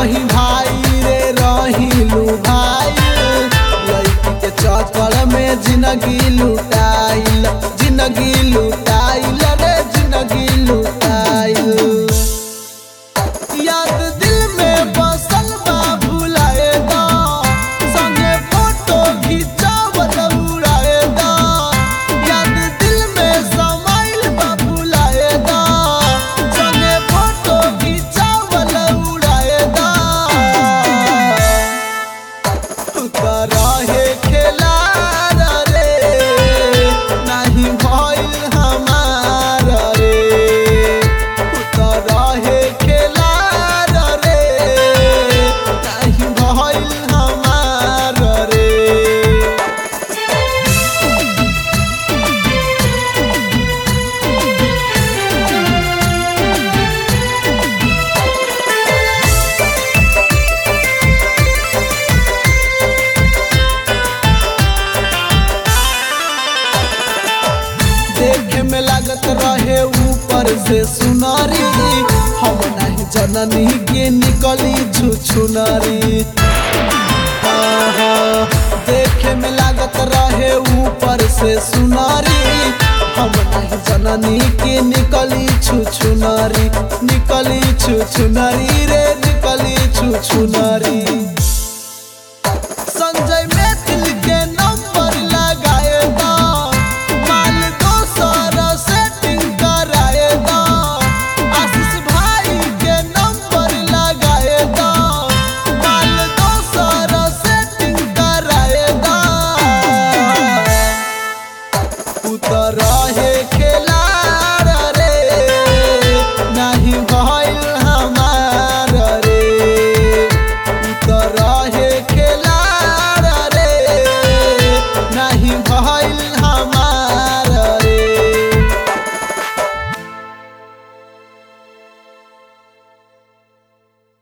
रही भाई रे रहीलू भाई लड़की के चक्कर में जिंदगी लुटाइल जिंदगी लुटाइल रे जिंदगी लुटाइल याद दिल में बसल बा भुलाए दा संगे फोटो खिंचावत उड़ाए दा याद दिल में समाइल बा भुलाए दा संगे फोटो खिंचावत उड़ाए दा रहे खेला रे नहीं भइल हमार रे रहे खेला रे नहीं भइल हमार रे देखे में लागत रहे ऊपर से सुनारी हम नहीं जननी के निकली छुछुनारी आहा, देखे में लागत रहे ऊपर से सुनारी हम नहीं जननी के निकली छुछुनारी निकली छुछुनारी रे निकली छुछुनारी